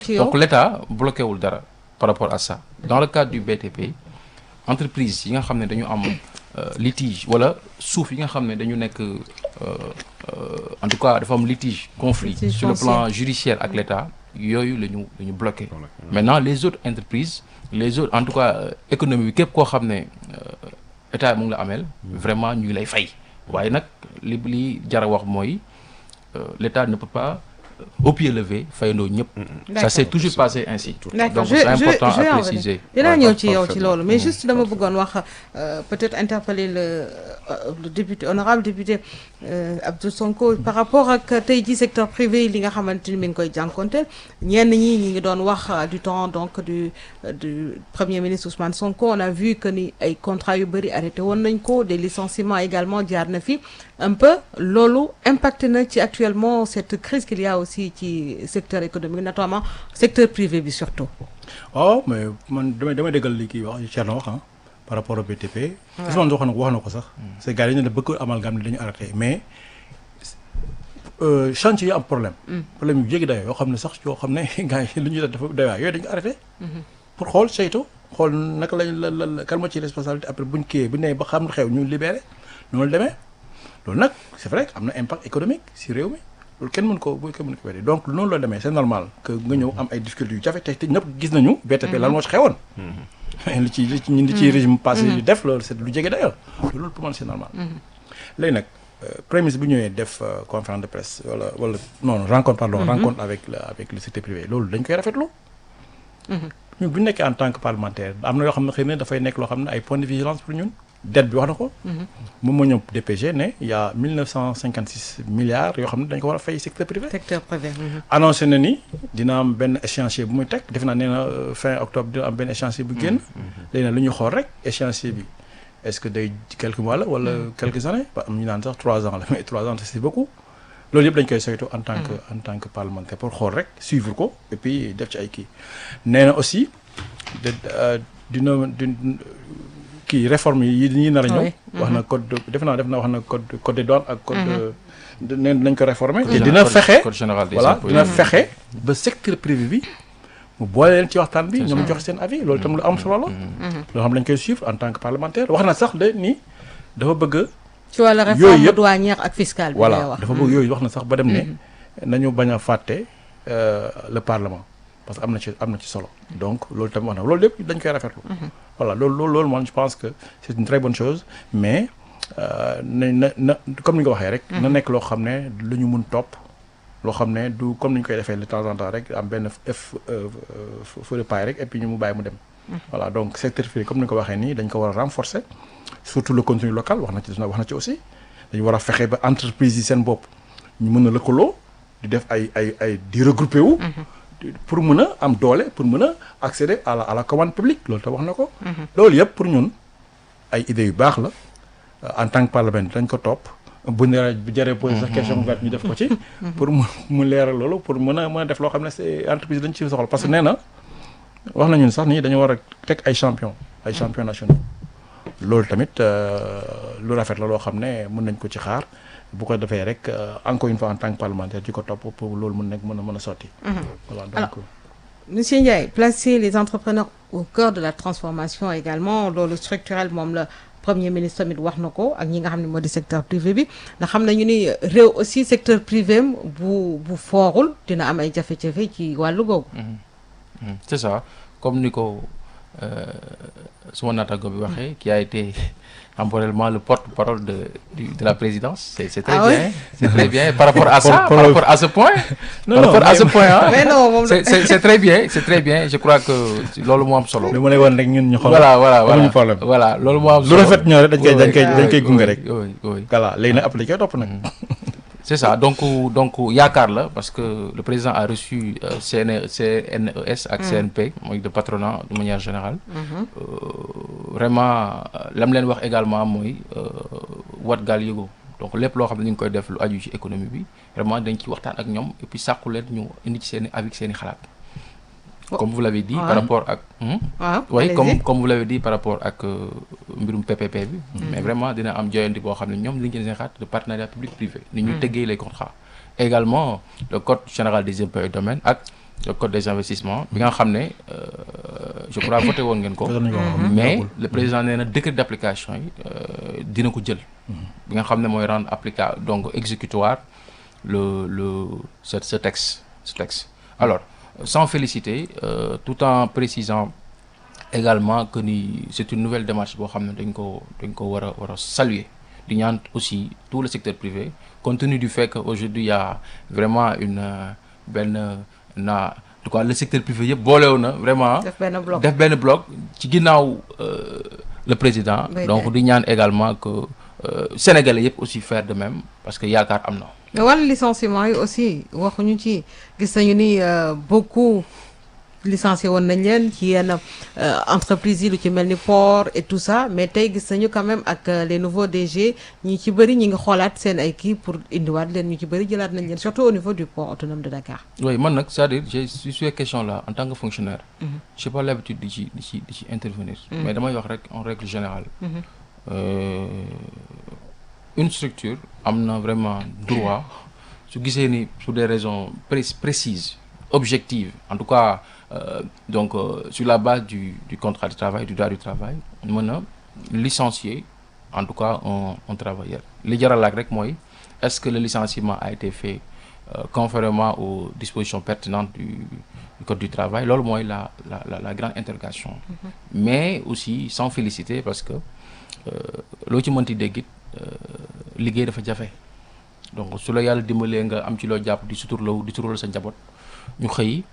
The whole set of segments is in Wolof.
ci yow donc l'État bloqué wul dara par rapport à ça dans le cadre du BTP entreprise yi nga xam ne dañu am euh, litige wala suuf yi nga xam ne dañu nekk euh, euh, en tout cas dafa am litige conflit Litige sur le foncier. plan judiciaire ak l'État yooyu la ñu la ñu bloqué maintenant les autres entreprises les autres en tout cas euh, économie bi képp koo xam ne euh, état mu ngi la ameel vraiment ñu ngi lay fay waaye nag li li jar a wax mooy euh, l'État ne peut pas euh, au pied levé fayandoo ñëpp ça s'est toujours passé ainsi D'accord, donc je- c'est je- important je vais à en préciser dinaa Ouais, ñëw par- ci yow ci parfaitement. loolu mais Mhm. juste dama bëggoon wax euh, peut-être interpeller le, euh, le député honorable député euh, Abdou Sonko par rapport ak tey ji secteur privé li nga xamante ni mi ngi koy jànkonteel ñenn ñi ñi ngi doon wax euh, du temps donc du euh, du premier ministre Ousmane Sonko on a vu que ni ay contrats yu bëri arrêté woon nañ ko des licenciements également jaar na fi un peu loolu impacté na ci actuellement cette crise qu'il y a aussi ci secteur économique notamment secteur privé bi surtout waaw mais man damay damay déggal li kii wax Thierno wax ah par rapport au BTP. Ousmane wax na ko wax na ko sax. c'est gars yi dañu ne bëgg amalgame ne dañu arrêté mais euh, chantier yi am problème. problème yu jéggi dayoo yoo xam ne sax yoo xam ne gars yi lu ñuy def dafa doy waar yooyu dañu arrêté. pour xool saytu xool naka lañ la la la kan moo ci responsabilité après buñ kiiyee bu nee ba xam xew ñu libéré noonu la demee loolu nag c'est vrai que am na impact économique si réew mi loolu kenn mën ko bu kenn mën ko weddi donc noonu la demee c'est normal que nga ñëw am ay difficultés yu jafe te te ñëpp gis nañu BTP lan moo ci xewoon li ci li ci ñun li ci régime passé yu def loolu c'est lu jege dayoo loolu pour man c'est normal léegi nag euh, premier ministre bu ñëwee def euh, conférence de presse wala wala non non, rencontre pardon rencontre avec le avec le secteur privé loolu dañ koy rafetlu ñun bu ñu nekkee en tant que parlementaire am na yoo xam ne xëy na dafay nekk loo xam ne ay points de vigilance pour ñun dette bi wax na ko moom moo ñëw DPG ne il y a 1956 milliards yoo xam ne dañ ko war a fay secteur privé secteur privé mhm. annoncé na ni dina am benn échéancier bu muy teg defe naa nee na euh, fin octobre dina am benn échéancier bu génn léegi nag lu ñu xool rek échéancier bi est-ce que day quelques mois la wala quelques années ba am ñu naan sax trois ans la mais trois ans c'est beaucoup loolu yëpp dañ koy saytu en tant que en tant que parlementaire pour xool rek suivre ko et puis def ci ay kii nee na aussi de euh, dina din kii réforme yi yi nar a ñëw Oui. wax na code de def naa def naa wax na code code des douanes ak code de nee nañ ko réformer te Code dina général- fexe code général des voilà impôts. dina fexe ba secteur privé bi mu boole leen ci waxtaan bi C'est ñoom ça. joxe seen avis loolu itam lu am solo la loo xam ne dañ koy suivre en tant que parlementaire wax na sax de ni dafa bëgg ci wàllu Yooyu réforme yëpp- douanière ak fiscale bi ngay voilà wax dafa bëgg yooyu wax na sax ba dem ne nañu bañ a fàtte euh, le parlement parce que am na ci am na ci solo donc loolu tamit wax na loolu lépp dañ koy rafetlu voilà loolu loolu loolu man je pense que c'est une très bonne chose mais euh, na na na comme ni nga waxee rek na nekk loo xam ne lu ñu mun topp loo xam ne du comme ni ñu koy defee de temps en temps rek am benn f feu de paille rek et puis ñu mu bàyyi mu dem voilà donc secteur privé comme ni nga ko waxee nii dañ ko war a renforcer surtout le contenu local wax na ci wax na ci aussi dañu war a fexe ba entreprise yi seen bopp ñu mën a lëkkaloo di def ay ay ay di regrouper wu di- pour mën a am doole pour mën a accéder à la à la commande publique loolu te wax na ko loolu yëpp pour ñun ay idées yu baax la euh, en tant que parlementaire dañ ko topp bu ne bu jëree posé sax question ouverte ñu def ko ci pour mu mu leeral loolu pour mën a mën a def loo xam ne c'est entreprise dañ ci soxla parce que nee na wax nañu ne sax nii dañu war a teg ay champion ay champion nationaux loolu tamit euh, lu rafet la loo xam ne mën nañ ko ci xaar bu ko defee rek euh, encore une fois en tant que parlementaire ci ko topp pour loolu mën nekk mën a mën a sotti voilà donc Alors, Monsieur Ndiaye placer les entrepreneurs au cœur de la transformation également loolu structurel moom la premier ministre tamit wax na ko ak ñi nga xam ne moo di secteur privé bi ndax xam nañu ni réew aussi secteur privé am bu bu foorul dina am ay jafe-jafe ci wàllu googu. Mhm. c'est ça comme ni ko euh, suma naataango bi waxee qui a été temporellement le porte-parole de du- de la présidence c'est c'est très Ah ouais? bien c'est très bien par rapport à ça par Porte-parole. rapport à ce point Non, par non, rapport à mais- ce point hein mais non moom c'est c'est c'est très bien c'est très bien je crois que loolu moo am solo li ma lay wan rek ñun ñu xool voilà voilà amuñu voilà problème. voilà loolu moo am lu solo rafet ñoo rek dañ koy dañ koy oui, dañ koy oui, gunge oui, rek oui oui voilà léegi nag après dañ koy topp nag c'est ça donc donc yaakaar la parce que le président a reçu euh, CNE CNES ak CNP mooy de patronat de manière générale Euh, vraiment euh, lam leen wax également mooy euh, wat gaal yëgoo donc lépp loo xam ne ñu ngi koy def lu aju ci économie bi vraiment dañ ci waxtaan ak ñoom et puis sàkku leen ñu indi ci seen i avec seen i xalaat comme vous l'avez dit Ouais. par rapport ak hmm? waaw oui allez-y. comme comme vous l'avez dit par rapport ak euh, mbirum PPP bi mais vraiment dina am joyanti boo xam ne ñoom li ñu seen xaat de partenariat public privé ni ñu tëggee les contrats également le code général des impôts et domaines ak le code des investissements bi nga xam ne euh, je crois voté woon ngeen ko Voté nañu ko, mais yàggul. le président nee na décret d'application yi euh, dina ko jël bi nga xam ne mooy rendre applicable donc exécutoire le le ce ce texte ce texte alors sans féliciter euh, tout en précisant également que ni c'est une nouvelle démarche boo xam ne dañ ko dañ ko war a war a saluer di ñaan aussi tout le secteur privé compte tenu du fait que aujourd'hui il y a vraiment une euh, benn na en tout cas le secteur privé yëpp boolew na vraiment def benn bloc def benn bloc ci ginnaaw euh, le président Oui, donc oui. di ñaan également que euh, sénégalais yëpp aussi faire de même parce que yaakaar am na mais wàllu licenciement yi aussi waxuñu ci gis nañu ni euh, beaucoup licencié woon nañ leen ci yenn euh, entreprises yi lu ci mel ni port et tout ça mais tey gis nañu quand même ak euh, les nouveaux DG ñi ci bëri ñi ngi xoolaat seen ay kii pour indiwaat leen ñu ci bëri jëlaat nañ leen surtout au niveau du port autonome de Dakar. oui man nag c'est-à-dire j'ai sur ces questions là en tant que fonctionnaire j'ai pas l'habitude di ci di ci di ci intervenir mais damay wax rek en règle générale euh, une structure am na vraiment droit su gisee ni pour des raisons pré- précises objectives en tout cas euh, donc euh, sur la base du du contrat de travail du droit du travail mën a licencier en tout cas un un travailleur li jaral laaj rek mooy est-ce que le licenciement a été fait euh, conformément aux dispositions pertinentes du, du code du travail loolu mooy la la la la grande interrogation mais aussi sans féliciter parce que loo ci mënti dégg it liggéey dafa jafe donc su la yàlla dimbalee nga am ci loo jàpp di suturlaw di suturlal sa njaboot ñu xëy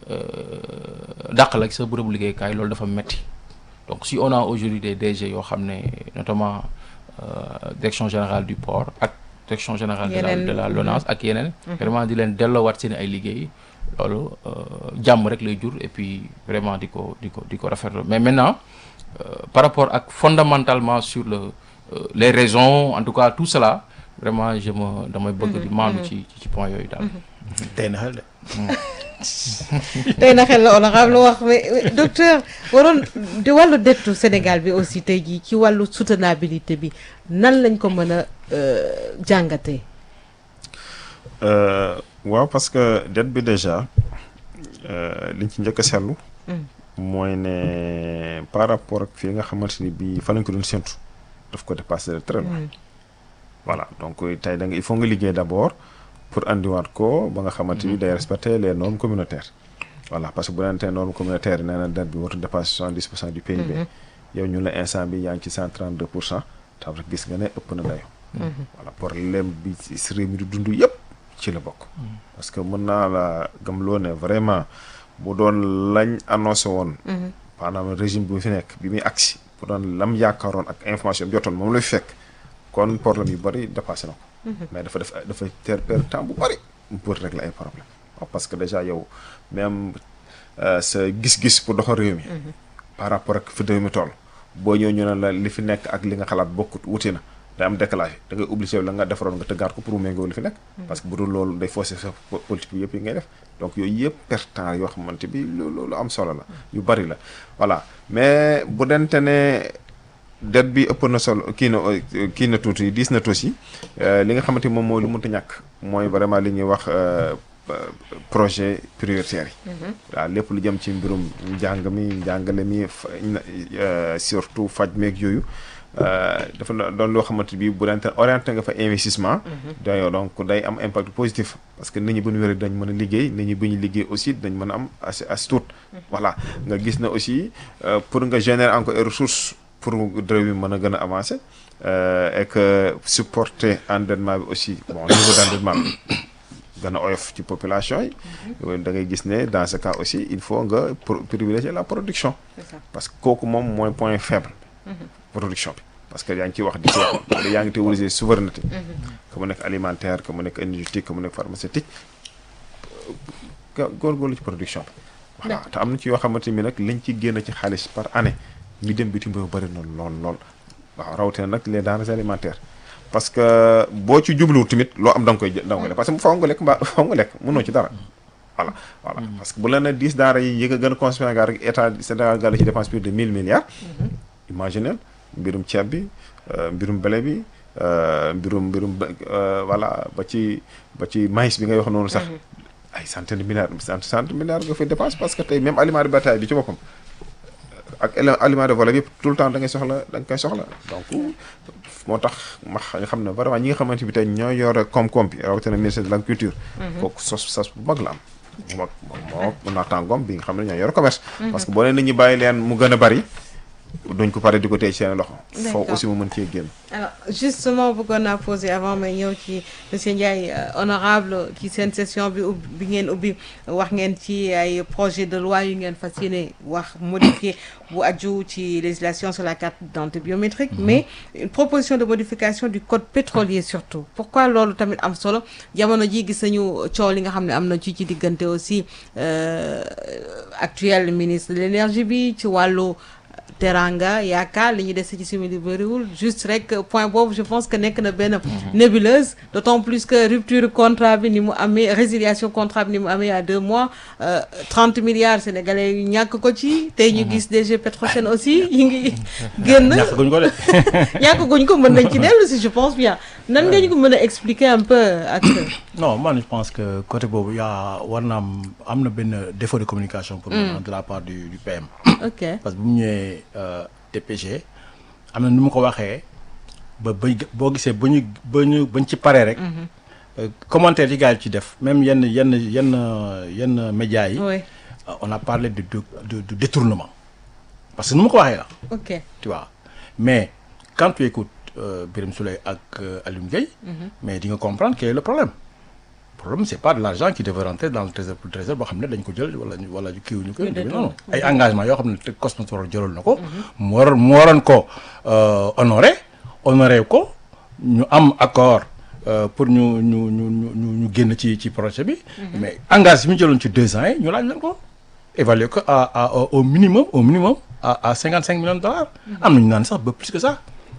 dàq la ci sa bërëbu liggéeykaay loolu dafa metti donc si on a aujourd'hui des DG yoo xam ne notamment euh, direction générale du port ak direction générale de la Yeneen. de la LONASE ak yeneen vraiment di leen delloowaat seen ay liggéey loolu euh, jàmm rek lay jur et puis vraiment di ko di ko di ko rafetlu mais maintenant euh, par rapport ak fondamentalement sur le euh, les raisons en tout cas tout cela vraiment je me damay bëgg di maandu ci ci point yooyu daal tey na xel de. tey na xel la honorable wax mais mais docteur waroon di wàllu dettu Sénégal bi aussi tey jii ci wàllu soutenabilité bi nan lañ ko mën a euh, jàngatee. Euh, waaw parce que dette bi déjà euh, liñ ci njëkk a seetlu. mooy ne par rapport ak fii nga xamante ni bii fa lañ ko doon séntu daf ko dépassé de très loin. voilà donc tey da nga il faut nga liggéey d'abord pour andiwaat ko ba nga xamante ni day respecter les normes communautaires. voilà parce que bu neentee normes communautaires yi nee na dette bi warut dépasser soixante dix pour cent du PIB. yow ñu la instant bi yaa ngi ci cent trente deux pour cent taw rek gis nga ne ëpp na dayo voilà problème bi si réew mi di dund yëpp ci la bokk. parce que mën naa la gëmloo ne vraiment bu doon lañ annoncé woon. maanaam régime bi fi nekk bi muy agsi bu doon lam yaakaaroon ak information bi jotoon moom lay fekk kon problème yu bari dépassé na ko. mais dafa def dafa ter perdre temps bu bari pour régler ay problème waaw parce que déjà yow même euh, sa gis-gis pour doxal réew mi. par rapport ak fi réew mi toll boo ñëw ñu ne la li fi nekk ak li nga xalaat bokkut wuti na day am décalage da ngay obligé la nga defaroon nga tëggaat ko pour mu méngoo li fi nekk. parce que bu dul loolu day fausser sa po- politique bi yëpp yi ngay def donc yooyu yëpp perte temps yoo xamante bi lu lu lu am solo la yu bari la voilà mais bu dente ne dette bi ëpp na solo kii na kii na tuuti diis na tuuti euh, li nga xamante ni moom mooy lu mënta ñàkk mooy vraiment li ñuy wax euh, projet prioritaire yi. waaw lépp lu jëm ci mbirum njàng mi njàngale mi fa euh, surtout faj meeg yooyu euh, dafa na- doon loo xamante bi bu dente orienté nga fa investissement. day donc day am impact positif parce que nit ñi bu ñu wéree dañ mën a liggéey nit ñi bu ñu liggéey aussi dañ mën a am as as tuut. voilà nga gis na aussi euh, pour nga générer encore ay ressources pour réew mi mën a gën a avancer euh, et que supporter endettement bi aussi bon niveau d'endettement bi gën a oyof ci population yi. da ngay gis ne dans ce cas aussi il faut nga pro- privilégier la production. C'est ça. parce que kooku moom mooy point faible. production bi parce que yaa ngi ciy wax di ci wax yaa ngi théoriser souveraineté. que mu nekk alimentaire que mu nekk énergétique que mu nekk pharmaceutique ga góorgóorlu ci production bi. voilà te am na ci yoo xamante ni nag liñ ci génn ci xaalis par année mi dem bitim réew bëri na lool lool waaw rawatina nag les denrées alimentaires. parce que boo ci jubluwul tamit loo am da nga koy jël da nga koy def parce que faaw nga lekk mbaa faaw nga lekk mënoo ci dara. voilà voilà parce que bu la nee dix daara yi yëg a gën a consommé nga rek état Sénégal gàll ci dépense plus de mille milliards. imaginez mbirum ceeb bi euh, mbirum blé bi euh, mbirum mbirum ba- euh, voilà ba ci ba ci maïs bi ngay wax noonu sax. ay centaine de milliards cent cent milliards nga fay dépense parce que tey même aliment de bétail bi ci boppam ak éle- aliment de vol yëpp tout le temps da ngay soxla da nga koy soxla donc moo tax ma xa- nga xam ne vraiment ñi nga xamante bi tey ñoo yore koom-koom bi rawatina ministère de l'agriculture kooku sos sos bu mag la am bu mag moo moo naataangoom bi nga xam ne ñoo yore commerce parce que boo nee nit ñi bàyyi leen mu gën a bari duñ ko pare di ko téye ci seen loxo D'accord. foofu aussi mu mën cee génn alors justement bëggoon naa poser avant may ñëw ci monsieur Ndiaye euh, honorable ci seen session bi ubbi bi ngeen ubbi wax ngeen ci ay projet de loi yu ngeen fas yéene wax modifié bu aju ci législation sur la carte d'identité biométrique mais une proposition de modification du code pétrolier surtout pourquoi loolu tamit am solo jamono ji gis nañu coow li nga xam ne am na ci ci diggante aussi euh, actuel ministre de l'énergie bi ci wàllu teranga yaakaar li ñu dese ci simili bëriwul juste rek point boobu je pense que nekk na benn nébuleuse d'autant plus que rupture contrat bi ni mu amee résiliation contrat bi ni mu amee il y a deux mois euh, 30 milliards sénégalais yu ñàkk ko ci tey ñu gis DG Petrosen aussi yi ngi génn ñàkk guñ ko de ñàkk guñ ko mën nañ ci dellu si je pense bien nan nga ñu ko mën a expliquer un peu ak non man je pense que côté boobu yaa war na am am na benn défaut de communication pour moi de la part du du PM ok parce que bu mu ñëwee euh, DPG am na nu mu ko waxee ba ba boo gisee ba ñu ba ñu bañ ci paree rek euh, commentaire yi gars yi ci def même yenn yenn yenn yenn médias yi oui euh, on a parlé de de de, de détournement parce que nu mu ko waxee la ok tu vois mais quand tu écoutes euh, Birame Souleye ak euh, Alioune Gueye mais di nga comprendre quel est le problème le problème c'est pas de l'argent qui devait rentrer dans le trésor le trésor boo xam ne dañ ko jël wala ñu wala kii ñu ko Oui, détourné. non non ay engagement yoo xam ne te Cosmos waroon jëloon na ko mu waroon mu waroon ko euh, honoré honoré ko ñu am accord euh, pour ñu ñu ñu ñu ñu ñu génn ci ci projet bi mais engagement bi ñu jëloon ci deux ans yi ñu laaj leen ko évaluer ko à à au- au minimum au minimum à à cinquante cinq millions de dollars am nañu naan sax ba plus que ça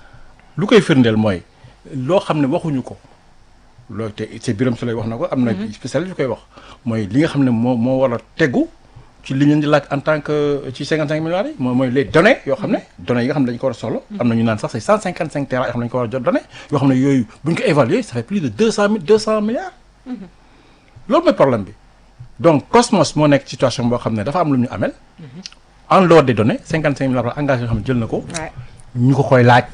lu koy firndeel mooy loo xam ne waxuñu ko loolu te c'est Birame Souleye wax na ko am na spécialiste yu koy wax mooy li nga xam ne moo moo war a tegu ci li ñu di laaj en tant que ci 55 milliards yi mooy mooy les données yoo xam ne données yi nga xam ne dañu ko war a soxla am na ñu naan sax c'est 155 tera yoo xam ne dañu ko war a jot données yoo xam ne yooyu bu ñu ko évaluer ça fait plus de 200 mille 200 milliards loolu mooy problème bi donc Cosmos moo nekk situation boo xam ne dafa am lu ñu amel en dehors des données 55 milliards engagé yoo xam ne jël na ko ouais. ñu ko koy laaj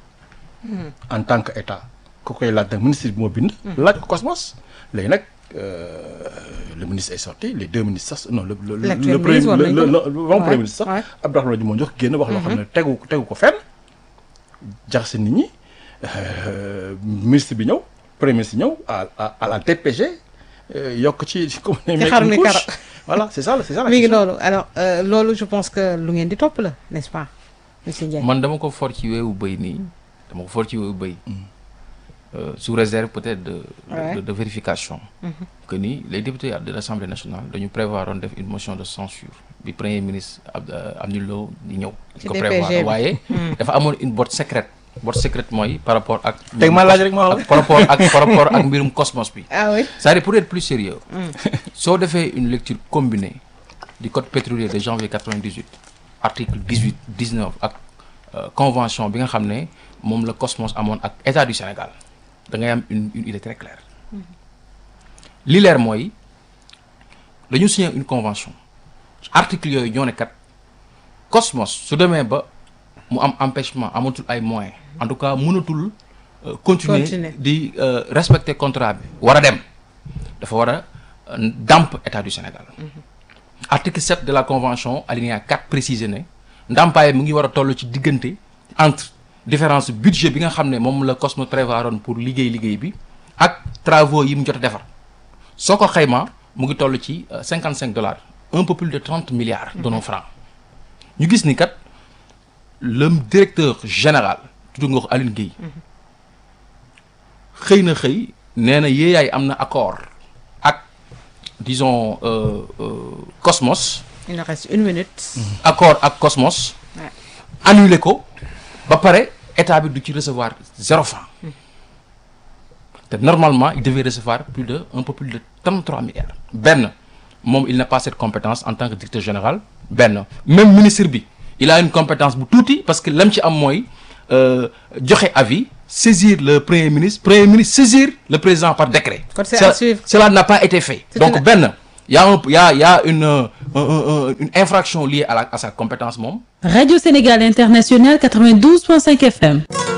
en tant que état ku koy laaj nag ministre bi moo bind laaj ko Cosmos léegi nag euh, le ministre est sorti les deux ministres sax non le le le L'actuel le premier ministre war le nañ le ko. le bon Ouais, premier ministre ouais. sax Abdourahmane moo jox génn wax loo xam ne tegu tegu ko fenn jaxase nit ñi euh, ministre bi ñëw premier ministre ñëw à à à la DPG euh, yokk ci ci comme Ci xar mi kara. voilà c'est ça la c'est ça la mi ngi question. loolu alors euh, loolu je pense que lu ngeen di topp la n'est-ce pas monsieur Ndiaye man dama ko for ci weewu bëy nii dama ko for ci weewu bëy Euh, sous réserve peut-être de, de- Ouais. de, de vérification que ni les députés de l'Assemblée nationale dañu prévoir on def une motion de censure bi premier ministre Ab- euh, Abdoulaye Lo di ñëw Ci ko DPG prévoir bi. waaye dafa amoon une botte secrète botte secrète mooy par rapport ak teg ma laaj rek ma wax ak par rapport ak par rapport ak mbirum cosmos bi ah oui c'est-à-dire pour être plus sérieux soo defee une lecture combinée du code pétrolier de janvier 98 article 18 19 ak euh, convention bi nga xam ne moom la Cosmos amoon ak état du Sénégal da ngay am une une idée très claire li leer mooy dañu signé une convention article yooyu ñoo ne kat Cosmos su demee ba mu am empêchement amatul ay moyens en tout cas mënatul euh, continuer Continuer. di euh, respecter contrat bi war a dem dafa war a euh, dàmp état du Sénégal article 7 de la convention alinéa 4 précisé ne ndàmpaay mu ngi war a toll ci diggante entre différence budget bi nga xam ne moom la Cosmos prévoiroon pour liggéey liggéey bi ak travaux yi mu jot a defar soo ko xaymaa mu ngi toll ci cinquante cinq dollars un peu plus de trente milliards de nos francs ñu gis ni kat le directeur général tudd nga ko Aline Gueye xëy na xëy nee na yéeyaay am na accord ak disons euh, euh, Cosmos il nous reste une minute accord ak Cosmos Ouais. annulé ko ba pare état bi du ci recevoir zéro franc te normalement il devait recevoir plus de un peu plus de 33 milliards benn moom il n'a pas cette compétence en tant que directeur général benn même ministre bi il a une compétence bu tuuti parce que lam ci am mooy euh, joxe avis saisir le premier ministre premier ministre saisir le président par décret Kon c'est Ça- à suivre. cela n'a pas été fait C'est donc une- benn y a un y a y a une euh, un- un- un- une infraction liée à la à sa compétence moom Radio Sénégal International 92.5 FM.